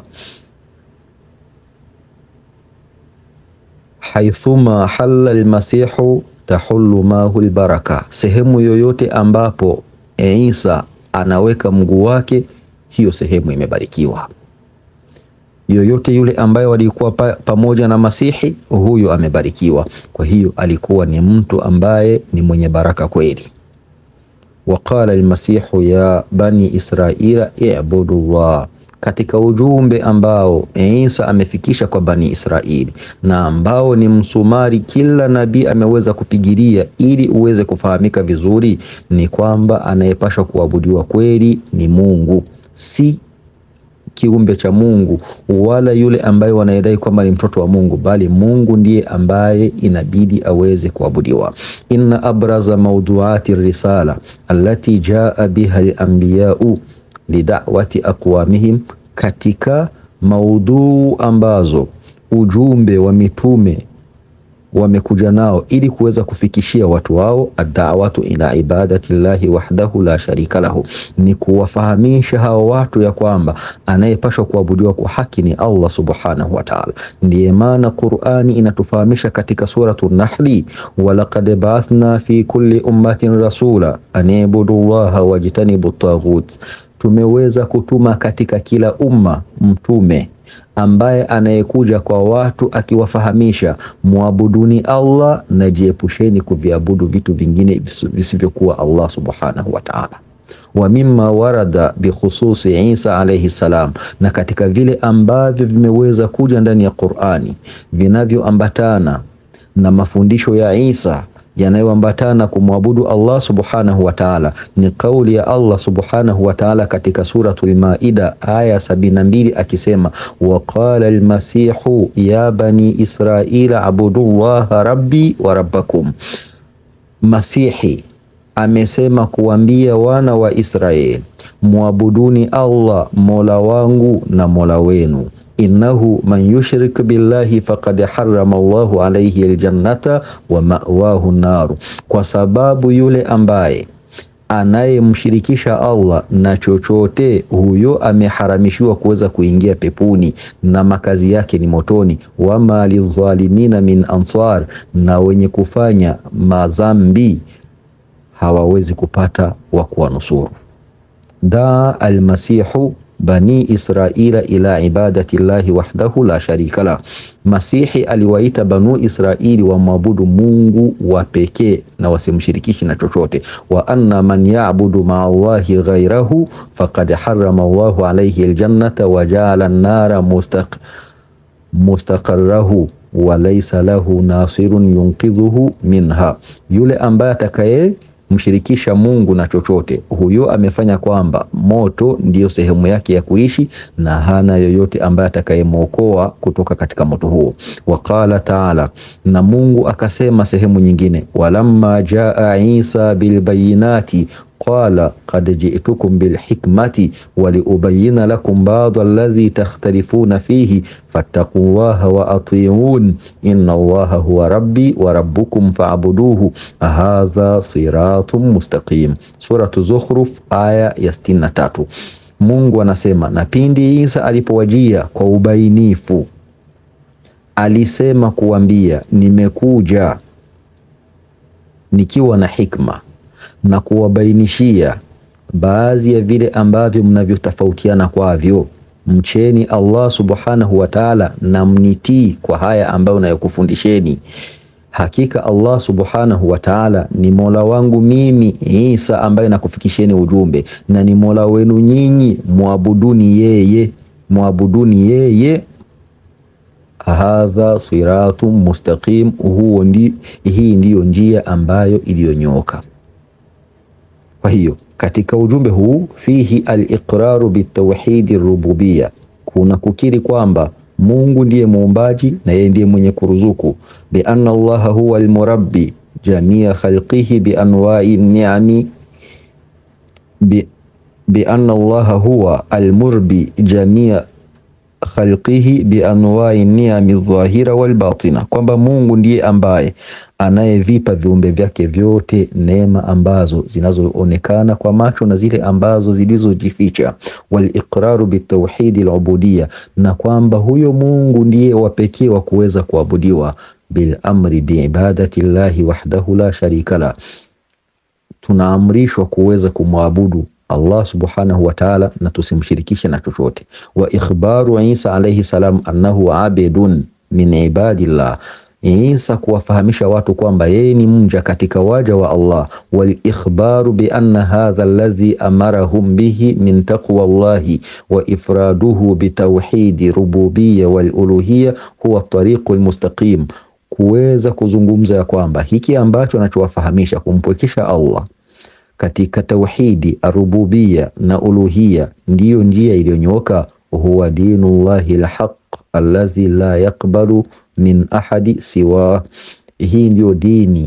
haithuma halla almasihu tahullu mahu albaraka, sehemu yoyote ambapo Isa anaweka mguu wake, hiyo sehemu imebarikiwa yoyote yule ambaye walikuwa pa, pamoja na Masihi huyo amebarikiwa. Kwa hiyo alikuwa ni mtu ambaye ni mwenye baraka kweli. Waqala almasihu ya bani israila ibudu llah, katika ujumbe ambao Isa amefikisha kwa Bani Israeli na ambao ni msumari kila nabii ameweza kupigilia ili uweze kufahamika vizuri, ni kwamba anayepashwa kuabudiwa kweli ni Mungu, si kiumbe cha Mungu wala yule ambaye wanayedai kwamba ni mtoto wa Mungu, bali Mungu ndiye ambaye inabidi aweze kuabudiwa. inna abraza mawduati risala allati jaa biha al-anbiya'u lidawati aqwamihim, katika maudhuu ambazo ujumbe wa mitume wamekuja nao ili kuweza kufikishia watu wao, adawatu ila ibadati llahi wahdahu la sharika lahu, ni kuwafahamisha hao watu ya kwamba anayepashwa kuabudiwa kwa haki ni Allah subhanahu wa ta'ala. Ndiye maana Qur'ani inatufahamisha katika suratu Nahli, walaqad ba'athna fi kulli ummatin rasula an ibudu llaha wajtanibu taghut, tumeweza kutuma katika kila umma mtume ambaye anayekuja kwa watu akiwafahamisha muabuduni Allah na jiepusheni kuviabudu vitu vingine visivyokuwa Allah subhanahu wa ta'ala. Wa mimma warada bikhususi Isa alayhi salam, na katika vile ambavyo vimeweza kuja ndani ya Qur'ani vinavyoambatana na mafundisho ya Isa yanayoambatana kumwabudu Allah subhanahu wa ta'ala ni kauli ya Allah subhanahu wa ta'ala katika suratul Maida aya sabini na mbili akisema, waqala almasihu ya bani israila abudullaha rabbi wa rabbakum. Masihi amesema kuambia wana wa Israeli, muabuduni Allah mola wangu na mola wenu innahu man yushrik billahi faqad harrama Allahu alayhi aljannata wa ma'wahu naru, kwa sababu yule ambaye anayemshirikisha Allah na chochote, huyo ameharamishiwa kuweza kuingia pepuni na makazi yake ni motoni. Wama lidhalimina min ansar, na wenye kufanya madhambi hawawezi kupata wa kuwanusuru. daa almasihu bani israila ila ibadati llahi wahdahu la sharika la. Masihi aliwaita banu Israili wamwabudu Mungu wa pekee na wasimshirikishi na chochote. wa anna man ya'budu ma'a Allahi ghayrahu faqad harrama Allahu alayhi aljannata wa ja'ala an-nara mustaq mustaqarrahu wa laysa lahu nasirun yunqidhuhu minha, yule ambaye atakaye mshirikisha Mungu na chochote, huyo amefanya kwamba moto ndiyo sehemu yake ya kuishi na hana yoyote ambaye atakayemwokoa kutoka katika moto huo. Waqala taala, na Mungu akasema sehemu nyingine, walamma jaa Isa bilbayinati qala qad ji'tukum bilhikmati waliubayina lakum ba'd alladhi takhtalifuna fihi fattaqullaha wa ati'un inna allaha huwa rabbi wa rabbukum fa'buduhu hadha siratun mustaqim. Suratu Zukhruf aya ya 63. Mungu anasema, na pindi Isa alipowajia kwa ubainifu alisema kuambia, nimekuja nikiwa na hikma na kuwabainishia baadhi ya vile ambavyo mnavyotofautiana kwavyo. Mcheni Allah subhanahu wa ta'ala na mnitii kwa haya ambayo nayokufundisheni. Hakika Allah subhanahu wa ta'ala ni mola wangu mimi Isa ambaye nakufikisheni ujumbe, na ni mola wenu nyinyi, muabuduni yeye, muabuduni yeye. Hadha siratun mustaqim, huo ndi, hii ndiyo njia ambayo iliyonyooka. Kwa hiyo katika ujumbe huu fihi al-iqraru bitawhidi rububia, kuna kukiri kwamba Mungu ndiye muumbaji na yeye ndiye mwenye kuruzuku. Bi anna Allaha huwa al-murabbi jamia khalqihi bi anwa'i ni'ami bi, bi anna Allaha huwa al-murbi jamia khalqihi bi anwa'i ni'ami dhahira wal batina, kwamba Mungu ndiye ambaye anayevipa viumbe vyake vyote neema ambazo zinazoonekana kwa macho na zile ambazo zilizojificha. Wal iqraru bitawhidi al-ubudiyya, na kwamba huyo Mungu ndiye wa pekee wa kuweza kuabudiwa. Bil amri bi ibadati llahi wahdahu la sharika la, tunaamrishwa kuweza kumwabudu Allah subhanahu wa ta'ala na tusimshirikishe na chochote. Wa ikhbaru Isa alayhi salam annahu abidun min ibadillah, Isa kuwafahamisha watu kwamba yeye ni mja katika waja wa Allah, walikhbaru bi anna hadha alladhi amarahum bihi min taqwa Allahi wa ifraduhu bitauhidi rububiyya wal uluhiyya huwa tariqul mustaqim, kuweza kuzungumza ya kwamba hiki ambacho anachowafahamisha kumpwekesha Allah katika tauhidi arububia na uluhia ndiyo njia iliyonyooka. huwa dinu llahi lhaq alladhi la yaqbalu min ahadi siwa, hii ndiyo dini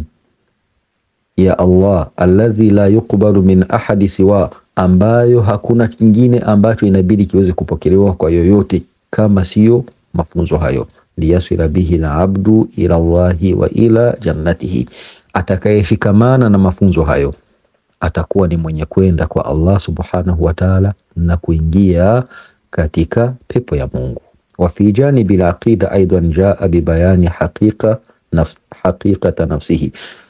ya Allah alladhi la yuqbalu min ahadi siwa, ambayo hakuna kingine ambacho inabidi kiweze kupokelewa kwa yoyote kama siyo mafunzo hayo. liyasila bihi labdu ila llahi wa ila jannatihi, atakayeshikamana na mafunzo hayo atakuwa ni mwenye kwenda kwa Allah subhanahu wa ta'ala na kuingia katika pepo ya Mungu. wa fi janibi al-aqida aidan jaa bibayani haqiqa nafs, haqiqata nafsihi,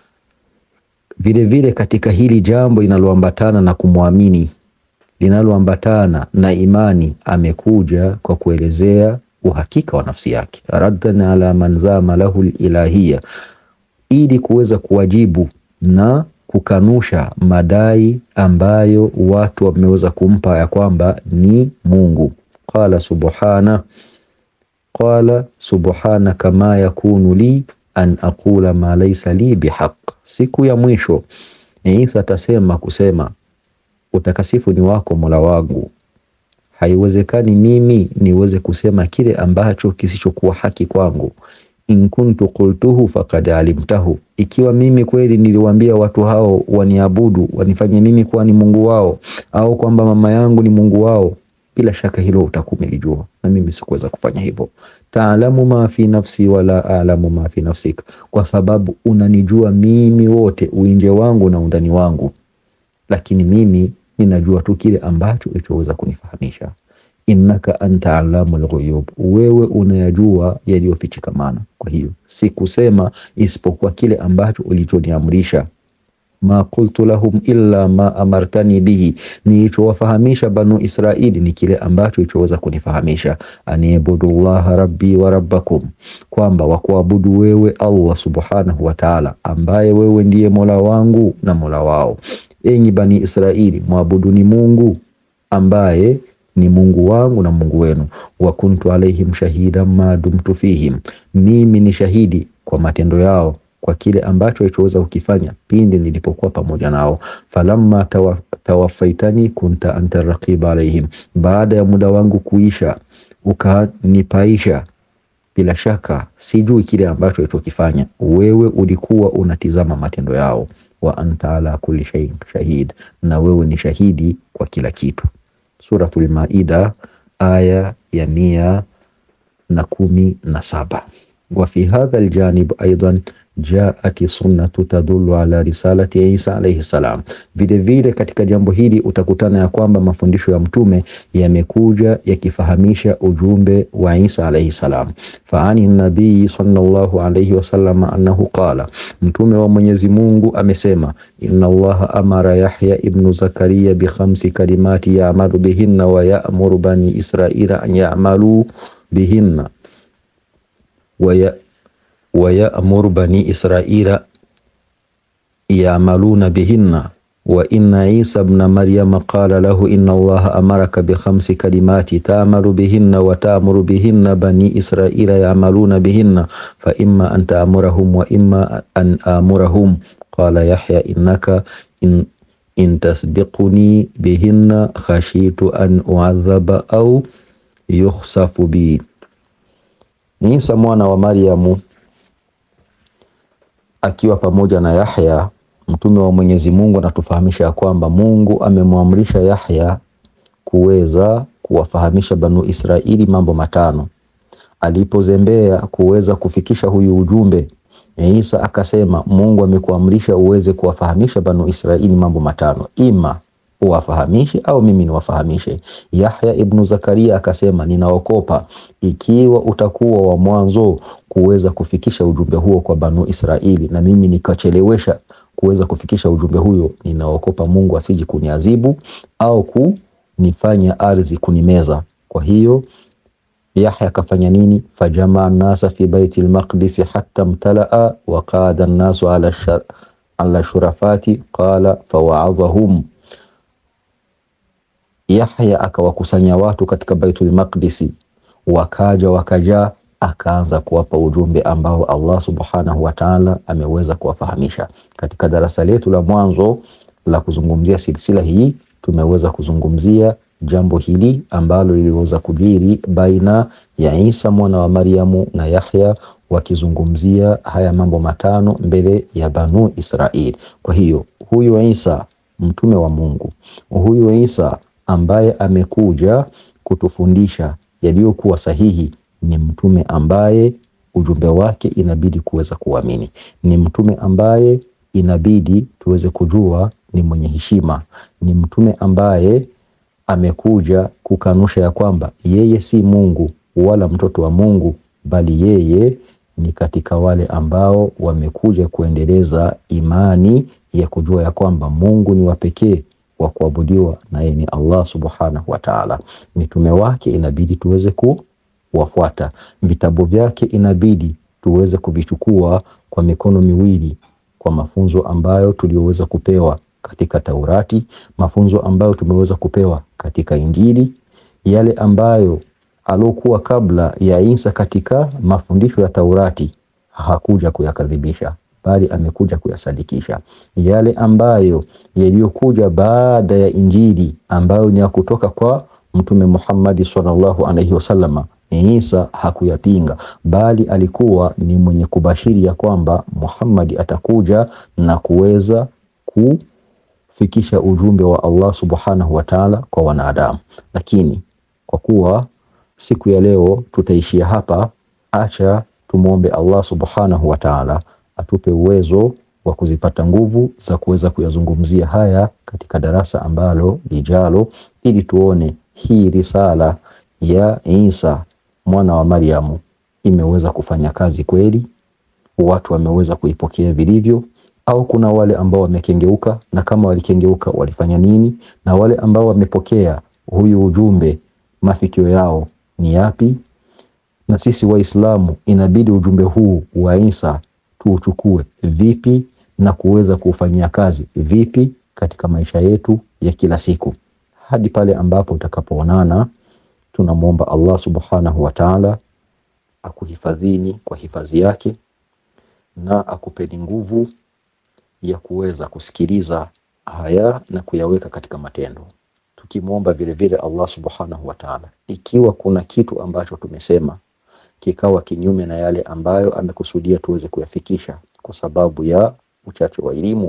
vile vile katika hili jambo linaloambatana na kumwamini linaloambatana na imani, amekuja kwa kuelezea uhakika wa nafsi yake, raddan ala man zama lahu al-ilahiyya, ili kuweza kuwajibu na kukanusha madai ambayo watu wameweza kumpa ya kwamba ni Mungu. Qala subhana qala subhana kama yakunu li an aqula ma laysa li bihaq. Siku ya mwisho Isa atasema kusema, utakasifu ni wako Mola wangu, haiwezekani mimi niweze kusema kile ambacho kisichokuwa haki kwangu in kuntu qultuhu faqad alimtahu, ikiwa mimi kweli niliwaambia watu hao waniabudu wanifanye mimi kuwa ni Mungu wao, au kwamba mama yangu ni Mungu wao, bila shaka hilo utakuwa umelijua, na mimi sikuweza kufanya hivyo. Taalamu ma fi nafsi wala alamu ma fi nafsik, kwa sababu unanijua mimi wote uinje wangu na undani wangu, lakini mimi ninajua tu kile ambacho ulichoweza kunifahamisha innaka anta alamul ghuyub, wewe unayajua yaliyofichikamana. Kwa hiyo sikusema isipokuwa kile ambacho ulichoniamrisha. ma qultu lahum illa ma amartani bihi, nilichowafahamisha Banu Israili ni kile ambacho ilichoweza kunifahamisha. anibudu llaha rabbi wa rabbakum, kwamba wakuabudu wewe Allah subhanahu wa ta'ala, ambaye wewe ndiye mola wangu na mola wao. Enyi Bani Israili, mwabuduni Mungu ambaye ni Mungu wangu na Mungu wenu. wa kuntu alaihim shahida ma dumtu fihim, mimi ni shahidi kwa matendo yao, kwa kile ambacho alichoweza kukifanya pindi nilipokuwa pamoja nao. falamma tawa, tawafaitani kunta anta raqiba alaihim, baada ya muda wangu kuisha ukanipaisha, bila shaka sijui kile ambacho alichokifanya, wewe ulikuwa unatizama matendo yao. wa anta ala kulli shay'in shahid, na wewe ni shahidi kwa kila kitu. Suratul Maida aya ya mia na kumi na saba. Wa fi hadha aljanib aidan jaat sunnatu tadullu ala risalati Isa alayhi salam. Vile vile katika jambo hili utakutana ya kwamba mafundisho ya mtume yamekuja yakifahamisha ujumbe wa Isa alayhi salam. Fa ani nabii sallallahu alayhi wasallam annahu qala, mtume wa Mwenyezi Mungu amesema, inna Allaha amara Yahya ibnu Zakaria bi khamsi kalimati ya'malu bihinna wa ya'muru bani Israila an ya'malu bihinna wa ya wayamuru bani israila yamaluna bihinna wa inna isa bna maryama qala lahu inna allaha amaraka bikhamsi kalimati taamalu bihinna wa taamuru bihinna bani israila yamaluna bihinna fa imma an taamurahum wa imma an amurahum qala yahya innaka in, in tasbiquni bihinna khashitu an uadhaba au yukhsafu bi. Isa mwana wa Maryamu akiwa pamoja na Yahya mtume wa Mwenyezi Mungu anatufahamisha ya kwamba Mungu amemwamrisha Yahya kuweza kuwafahamisha Banu Israili mambo matano. Alipozembea kuweza kufikisha huyu ujumbe, Isa akasema Mungu amekuamrisha uweze kuwafahamisha Banu Israili mambo matano, ima uwafahamishe au mimi niwafahamishe. Yahya ibnu Zakaria akasema ninaokopa ikiwa utakuwa wa mwanzo kuweza kufikisha ujumbe huo kwa Banu Israili na mimi nikachelewesha kuweza kufikisha ujumbe huyo, ninaokopa Mungu asiji kuniadhibu au kunifanya ardhi kunimeza. Kwa hiyo Yahya akafanya nini? fajamaa nasa fi baiti lmaqdisi hatta mtalaa wa qada nnasu ala, shar, ala shurafati qala fawaadhahum. Yahya akawakusanya watu katika baitul maqdisi, wakaja wakajaa, akaanza kuwapa ujumbe ambao Allah subhanahu wa ta'ala ameweza kuwafahamisha. Katika darasa letu la mwanzo la kuzungumzia silsila hii tumeweza kuzungumzia jambo hili ambalo liliweza kujiri baina ya Isa mwana wa Maryamu na Yahya wakizungumzia haya mambo matano mbele ya Banu Israil. Kwa hiyo huyu Isa mtume wa Mungu, huyu Isa ambaye amekuja kutufundisha yaliyokuwa sahihi, ni mtume ambaye ujumbe wake inabidi kuweza kuamini, ni mtume ambaye inabidi tuweze kujua ni mwenye heshima, ni mtume ambaye amekuja kukanusha ya kwamba yeye si Mungu wala mtoto wa Mungu, bali yeye ni katika wale ambao wamekuja kuendeleza imani ya kujua ya kwamba Mungu ni wa pekee wa kuabudiwa na yeye ni Allah subhanahu wa ta'ala. Mitume wake inabidi tuweze kuwafuata, vitabu vyake inabidi tuweze kuvichukua kwa mikono miwili, kwa mafunzo ambayo tulioweza kupewa katika Taurati, mafunzo ambayo tumeweza kupewa katika Injili, yale ambayo alokuwa kabla ya Isa katika mafundisho ya Taurati hakuja kuyakadhibisha, bali amekuja kuyasadikisha. Yale ambayo yaliyokuja baada ya Injili ambayo ni ya kutoka kwa Mtume Muhammadi sallallahu alaihi wasallama, Isa hakuyapinga, bali alikuwa ni mwenye kubashiri ya kwamba Muhammadi atakuja na kuweza ku fikisha ujumbe wa Allah subhanahu wa ta'ala kwa wanadamu. Lakini kwa kuwa siku ya leo tutaishia hapa, acha tumwombe Allah subhanahu wa ta'ala atupe uwezo wa kuzipata nguvu za kuweza kuyazungumzia haya katika darasa ambalo lijalo, ili tuone hii risala ya Isa mwana wa Maryamu imeweza kufanya kazi kweli, watu wameweza kuipokea vilivyo au kuna wale ambao wamekengeuka, na kama walikengeuka walifanya nini? Na wale ambao wamepokea huyu ujumbe mafikio yao ni yapi? Na sisi Waislamu inabidi ujumbe huu wa Isa tuuchukue vipi na kuweza kuufanyia kazi vipi katika maisha yetu ya kila siku, hadi pale ambapo utakapoonana. Tunamwomba Allah subhanahu wa ta'ala akuhifadhini kwa hifadhi yake na akupeni nguvu ya kuweza kusikiliza haya na kuyaweka katika matendo, tukimwomba vile vile Allah subhanahu wa ta'ala, ikiwa kuna kitu ambacho tumesema kikawa kinyume na yale ambayo amekusudia tuweze kuyafikisha kwa sababu ya uchache wa elimu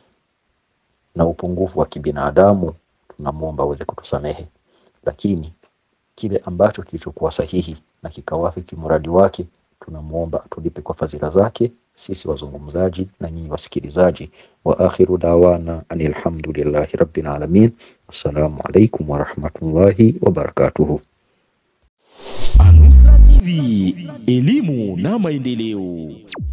na upungufu wa kibinadamu, tunamwomba aweze kutusamehe, lakini kile ambacho kilichokuwa sahihi na kikawafiki muradi wake, tunamwomba atulipe kwa fadhila zake sisi wazungumzaji na nyinyi wasikilizaji. Wa akhiru dawana anil hamdulillahi rabbil alamin. Wassalamu alaikum warahmatullahi wabarakatuhu. Anusra TV, elimu na maendeleo.